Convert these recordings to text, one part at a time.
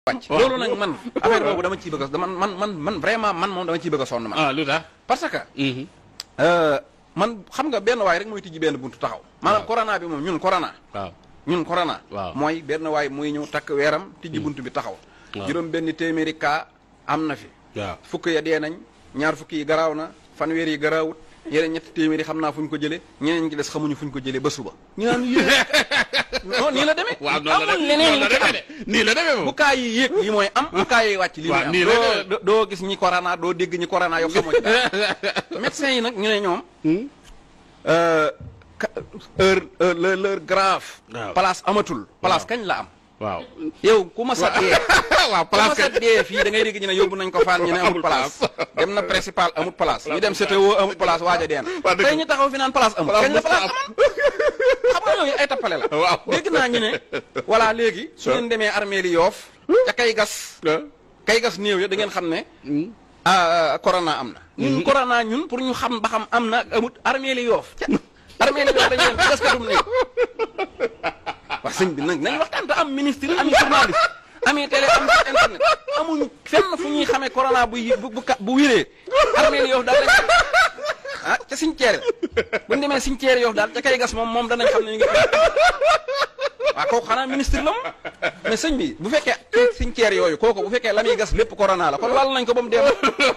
wàcc loolu nag man affaire boobu dama ciy bëgg a dama man man man vraiment man moom dama ciy bëgg a sonn man ah lu tax. parce que euh, man xam nga benn waay rek mooy tijji benn buntu taxaw maanaam Waaw. corona bi moom ñun corona waaw. ñun corona Waaw. mooy benn waay muy ñëw takk weeram tijji buntu bi taxaw Waaw. juróom benn téeméeri cas am na fi waaw. fukk ya dee nañ ñaar fukk yi garaaw na fanweer yi garaawut yeneen ñetti téeméeri xam naa fu ñu ko jëlee ñeneen ñi ci des xamuñu fu ñu ko jëlee ba suba ñu naan yéen non nii la demee waaw noonu la amul demee leneen noonu lu la ci am demee de nii la demee bu moom. kaa yi yéeg yi mooy am bu kaa yi wàcc lii mooy waaw, am nii la doo demee. doo gis ñi corona doo dégg ñi corona yow xamoo ci dara médecin yi nag ñu ne ñoom euh, ka- heure heure l'heure l'heure grave Waaw. place amatul place Waaw. kañ la am waaw. yow ku ma sa dee waaw ku ma place sa dee fii da ngay dégg ñu ne yóbbu nañ ko faan ñu ne amul Amul place dem na principal amul place ñu dem CTO amul place waaj a deen Waa dëgg tey ñu taxaw fi naan place amul Place kañ la mos a place am. amoon xam nga yooyu ay tappale la Waaw. dégg naa ñu ne voilà léegi su ngeen demee armée li yoof ca kay gas kay gas néew ya da ngeen xam ne ah corona am na ñun corona ñun pour ñu xam ba xam am na ak amut armée li yoof ca armée li yoof dañu leen gas katum néew waa sëñ bi nag nañ waxtaan te am ministre ami journaliste ami télé am ci internet amuñu fenn fu ñuy xamee corona bu yi- bu bu ka- bu wiree armée li yoof daal dañ ah ca cimetière bu ñu demee cimetière yoof daal ca kay gas moom moom danañ xam ne ñu ngi waaw kooku xanaa ministre la moom mais sëñ bi bu fekkee ci cimetière yooyu kooku bu fekkee la muy gas lépp corona la kon wàll nañ ko ba mu dee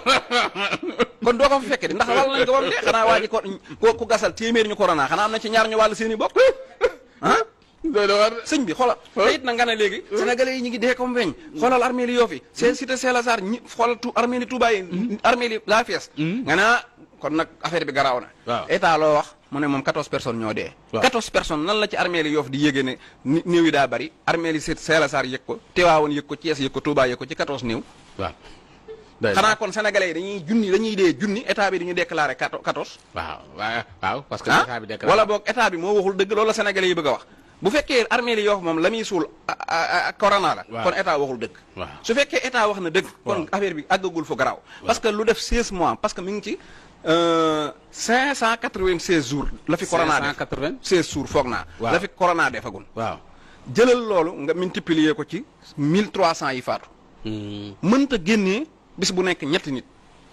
kon doo ko fa fekkee di ndax wàll nañ ko ba mu dee xanaa waa ji ko ko ku gasal téeméer ñu corona xanaa am na ci ñaar ñu wàll seen i bopp ah doy na war sëñ bi xoolal te it na nga ne léegi sénégalais yi ñu ngi dee comme weñ xoolal armée li yoo fi c'est cité Saint-Lazare ñi xoolal tu armée li Touba yi armée li la fees nga ne ah kon nag affaire bi garaaw na Waaw. état loo wax mu ne moom 14 personnes ñoo dee Waaw. 14 personnes nan la ci armée li yoof di yégée ne ni- néew yi daa bari armée li Saint-Lazare yëg ko Tivaouane yëg ko Thiès yëg ko Touba yëg ko ci 14 néew waaw. doy na xanaa kon sénégalais yi dañuy junni dañuy dee junni état bi dañuy déclaré 14 waaw waaw waaw parce que ah état bi déclaré wala boog état bi moo waxul dëgg loolu la sénégalais yi bëgg a wax bu fekkee armée li yoof moom la muy suul a- a- a- corona la Waaw. kon état waxul dëgg waaw. su fekkee état wax na dëgg kon Waaw. affaire bi àggagul fu garaaw parce que lu def 16 mois parce que mi ngi ci euh, 596 jours la fi corona def 580 16 jours foog naa Waaw. la fi corona defagul waaw. jëlal loolu nga multiplier ko ci 1300 yi faatu mënta génnee bis bu nekk ñetti nit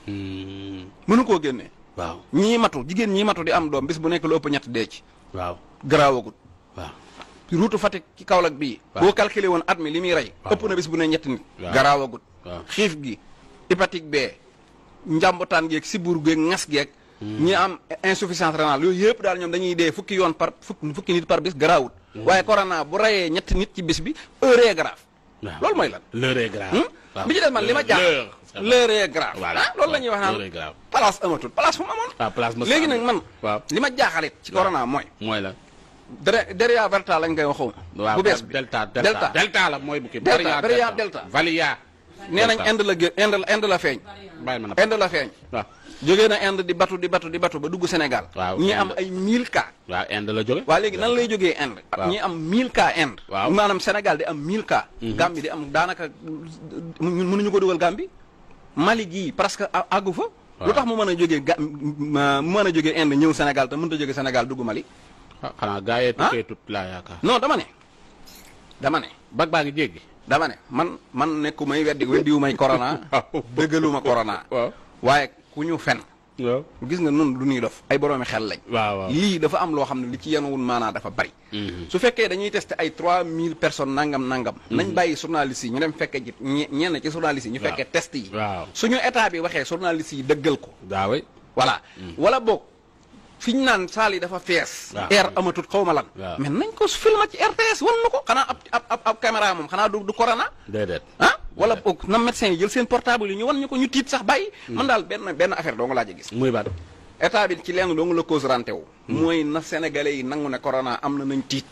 mënu koo génnee waaw. ñii matu jigéen ñii matu di am doom bis bu nekk lu ëpp ñett dee ci waaw. garaawagul waaw. route Fatick ci Kaolack bii Waaw. boo calculé woon at mi li muy rey Waaw. ëpp na bis bu ne ñetti nit Waaw. garaawagut Waaw. xiif gi hépatique B njàmbutaan geeg sibur geeg ngas geeg ñi am insuffisance rénale yooyu yëpp daal ñoom dañuy dee fukki yoon par fukki fukki nit par bis garaawut waaye corona bu reyee ñetti nit ci bis bi heure est grave waaw. loolu mooy lan l'heure est grave. Hmm? waaw. bi ci des man li ma jaax L'heure. l'heure est grave Voilà. ah loolu la ñuy wax L'heure est naan grave. place amatul place fu mu amoon waaw place mos léegi nag man waaw. li ma jaaxalit ci corona mooy mooy la. dere deria verta lañ koy waxoon waaw bu bees bi delta delta delta la mooy bu kii. Delta, variant variant delta. Valia. nee nañ Delta. Inde la gé Inde la Inde la feeñ bàyyi ma na Inde la feeñ waaw. jógee na Inde di batu di batu di batu ba dugg Sénégal Waaw, ñi Inde. am ay 1000 cas waaw Inde la jóge. waa léegi nan lay jógee Inde Waaw. ñi am 1000 cas Inde Waaw. maanaam Sénégal di am 1000 cas Gambie di am daanaka ñun mënuñu ko dugal Gambie Mali gii presque a- àggu fa lu tax mu mën a jógee ga ma- mu mën a jógee Inde ñëw Sénégal te mënut a jógee Sénégal dugg Mali ah xanaa gaa yee tukkee tut laa yaakaar. non dama ne dama ne bag baa ngi jéggi. dama ne man man nekku may weddi weddiwu may corona Waaw. dëggaluma corona waaw. waaye ku ñu fen waaw. gis nga nun du ñuy dof ay boroomi xel lañ waaw waaw. lii dafa am loo xam ne li ci yenuwun maanaa dafa bari Mhm. su fekkee dañuy testé ay 3000 personnes nangam nangam nañ bàyyi journalistes yi ñu dem fekke ji ñe- ñenn ci journalistes yi ñu Waaw. fekkee test yi waaw. suñu état bi waxee journalistes yi dëggal ko daawe. voilà wala boog fi ñu naan saal yi dafa fees Waaw. air amatut xaw ma lan Waaw. mais nañ ko filma ci RTS wan na ko xanaa ab ab ab ab caméra moom xanaa du du corona déedéet. ah wala boog na médecin yi jël seen portable yi ñu wan ñu ko ñu tiit sax bàyyi man daal benn benn affaire doo nga laaj a gis muy baat. état bi ci lenn doo nga la cause rante wu mooy na sénégalais yi nangu ne corona am na nañ tiit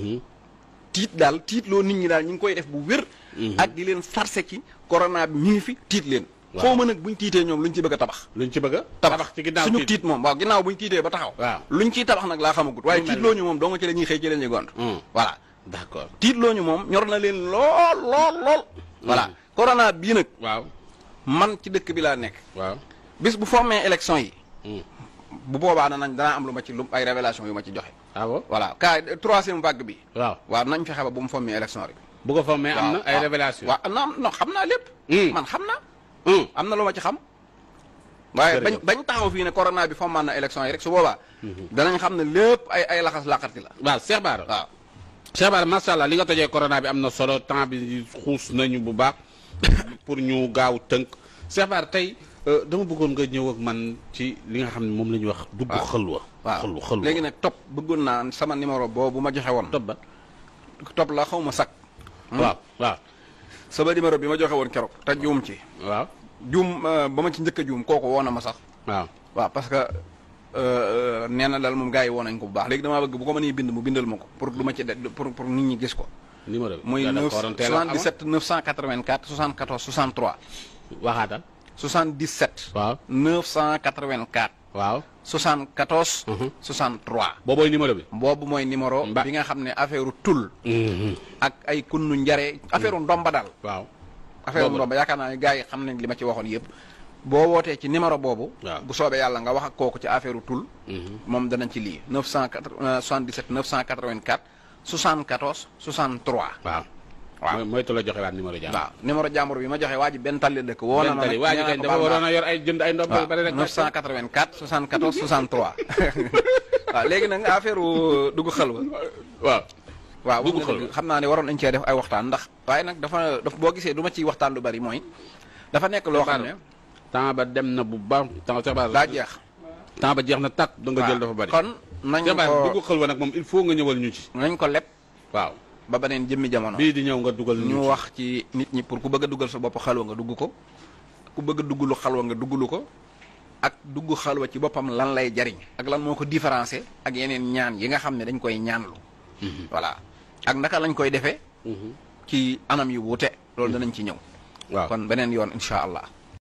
tiit daal tiit loo nit ñi daal ñu ngi koy def bu wér ak di leen sarse ci corona bi mi ngi fi tiit leen Waaw. xaw ma nag buñ tiitee ñoom luñ ci bëgg a tabax luñ ci bëgg a. tabax ci ginnaaw suñu tiit moom waaw ginnaaw buñ tiitee ba taxaw Waaw. luñ ciy tabax nag laa xamagut waaye Lu mel tiit loo ñu moom doo nga ci la ñuy xëy ci la ñuy gont Hmm. voilà d'accord. tiit loo ñu moom ñor na leen lool lool lool voilà corona bii nag waaw. man ci dëkk bi laa nekk waaw. bis bu formé élection yi Hmm. bu boobaa danañ danaa am lu ma ci lu ay révélation yu ma ci joxe ah bon. voilà cas troisième vague bi waaw. waaw nañ fexe ba bu mu fommee élection rek bu ko fa mais am na waaw, ay waaw. révélation waaw am na am non xam naa lépp. Hmm. man xam naa. hum am na lu ma ci xam. waaye bañ Jërëjëf. bañ taxaw fii ne corona bi fommaan na élection yi rek su boobaa. danañ xam ne lépp ay ay laxas laqati la. waaw Cheikh Bara waaw. Cheikh Bara macha allah li nga tojee corona bi am na solo temps bi xuus nañu bu baax pour ñu gaaw tënk Cheikh Bara tey euh, dama bëggoon nga ñëw ak man ci li nga xam ne moom la ñuy wax dugg waaw. xëlwa waaw xëlwa xëlwa léegi nag topp bëggoon naa sama numéro boobu ma joxe woon. topp ba topp la xaw ma sakk. waaw waaw sama numéro bi ma joxe woon keroog te juum ci. waaw juum euh, ba ma ci njëkk a juum kooku woo na ma sax. waaw waaw parce que euh, euh, nee na daal moom gars yi woo nañ ko bu baax léegi damaa bëgg bu ko mënee bind mu bindal ma ko pour du ma ci de pour pour nit ñi gis ko. numéro bi muy nga def 9 ko waroon teel a amoon. 77 984 74 63. waxaatal 77. waaw 984. waaw 74. Mhm. 63. boobooy numéro bi boobu mooy numéro. Mba- bi nga xam ne affaire tul. ak ay kunnu njare affaire ndomba daal. waaw affaire Boobu la. ndomba yaakaar naa ne gars yi xam nañ li ma ci waxoon yëpp. boo wootee ci numéro boobu. Waaw. bu soobee yàlla nga wax ak kooku ci affaire tul. moom danañ ci lii 977 984 74 63. waaw waaw. mooy mooy tu la joxe waat numéro jàmm waaw numéro jàmbur bi ma joxe waa ji benn tali dëkk. woo na ma benn tali nag waa ji nee naa kañ ko dafa baal waroon naa. a yor ay jënd ay ndomb waaw bari rek 984 74 63 waaw léegi nag affaire dugg xalwa waaw waaw Dugg wax nga xalwa. dëgg xam naa ne waroon nañ cee def ay waxtaan ndax waaye nag dafa daf boo gisee du ma ciy waxtaan lu bari mooy dafa nekk loo xam ne temps ba dem na bu baax temps Cheikh Bara daa jeex temps ba jeex na tàkk da nga jël dafa bari kon nañ Cheikh Bara ko dugg xëlwa nag moom il faut nga ñëwal ñu ci nañ ko leb waaw ba beneen jëmmi jamono bii di ñëw nga dugal ñu ñu ci. wax ci nit ñi pour ku bëgg a dugal sa bopp xalwa nga dugg ko ku bëgg a duggulu xalwa nga duggulu ko ak dugg xalwa ci boppam lan lay jariñ ak lan moo ko différencier ak yeneen ñaan yi nga xam ne dañ koy ñaanlu voilà ak naka lañ koy defee Mhm. ci anam yu wuute loolu danañ ci ñëw waaw kon beneen yoon incha allah